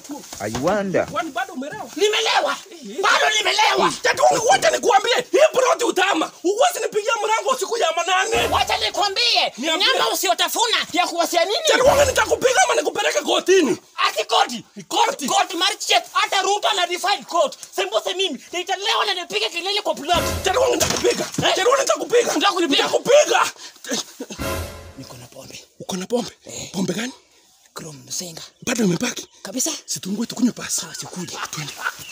tu. I wonder. Kwani bado umelewa? Nimelewa. Bado nimelewa. Tatungi wote nikuambie, hii broti utama. Uwezi nipigia mlango usiku ya manane. Wacha nikwambie, Niambie. nyama usiotafuna ya kuwasia nini? Tatungi nitakupiga ama nikupeleke kotini. Ati koti. Koti. Koti Marchet hata Ruto na define court. Sembuse mimi nitalewa na nipige kelele kwa plot. Tatungi nitakupiga. Tatungi nitakupiga. Unataka kunipiga? Nitakupiga. Niko na pombe. Uko na pombe? Pombe gani? Krom mzinga. Bado imebaki. Kabisa. Situngue tukunywe pasi. Sawa sikuli. Twende.